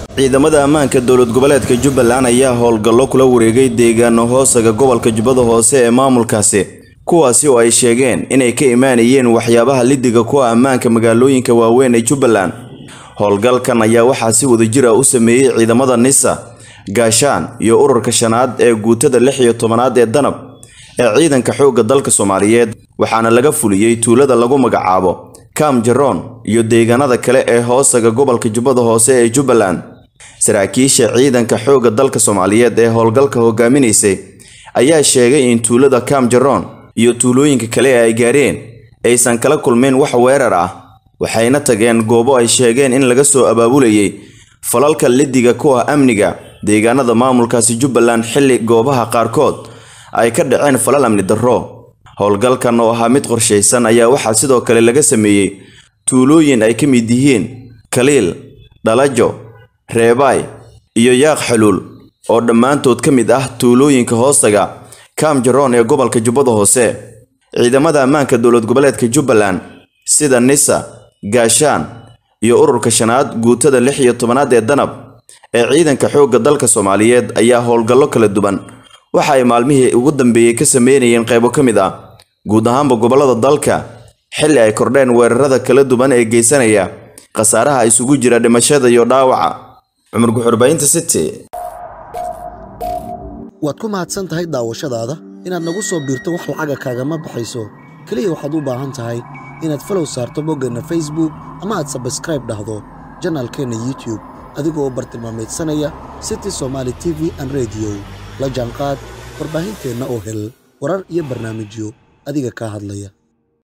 ciidamada ammaanka dowlad goboleedka jubbaland ayaa howlgallo kula wareegay deegaano hoosaga gobolka jubbada hoose ee maamulkaasi kuwaasi oo ay sheegeen inay ka imaanayeen waxyaabaha lidiga kuwa ammaanka magaalooyinka waaweyn ee jubbaland howlgalkan ayaa waxaa si wadajir ah u sameeyey ciidamada nisa gaashaan iyo ururka shanaad ee guutada lix iyo tobanaad ee danab ee ciidanka xoogga dalka soomaaliyeed waxaana laga fuliyey tuulada lagu magacaabo kam jaroon iyo deegaanada kale ee hoosaga gobolka jubbada hoose ee jubbaland saraakiisha ciidanka xoogga dalka soomaaliyeed ee howlgalka hogaaminaysay ayaa sheegay in tuulada kam jaroon iyo tuulooyinka kale ee ay gaareen aysan kala kulmeen wax weerar ah waxayna tageen goobo ay sheegeen in laga soo abaabulayay falalka lidiga kuwa amniga deegaanada maamulkaasi jubbaland xilli goobaha qaarkood ay ka dhaceen falal amni darro howlgalkan oo ahaa mid qorshaysan ayaa waxaa sidoo kale laga sameeyey tuulooyin ay ka mid yihiin kaliil dhalajo reebaay iyo yaaq xaluul oo dhammaantood ka mid ah tuulooyinka hoostaga kam jaroon ee gobolka jubbada hoose ciidamada ammaanka dowlad goboleedka jubbaland sida nisa gaashaan iyo ururka shanaad guutada lix iyo tobanaad ee danab ee ciidanka xoogga dalka soomaaliyeed ayaa howlgallo kala duwan waxa ay maalmihii ugu dambeeyey ka sameynayeen qaybo ka mid ah guud ahaanba gobollada dalka xilli ay kordheen weerarada kala duwan ee geysanaya khasaaraha isugu jira dhimashada iyo dhaawaca cumar guxurbaynta city waad ku mahadsan tahay daawashadaada inaad nagu soo biirto wax lacaga kaagama baxayso keliya waxaad u baahan tahay inaad falow saarto boggeenna facebook ama aad sabskraib dhahdo janaalkeenna youtube adigoo u bartilmaamaydsanaya city somaali t v an rediyo la jaanqaad warbaahinteenna oo hel warar iyo barnaamijyo adiga kaa hadlaya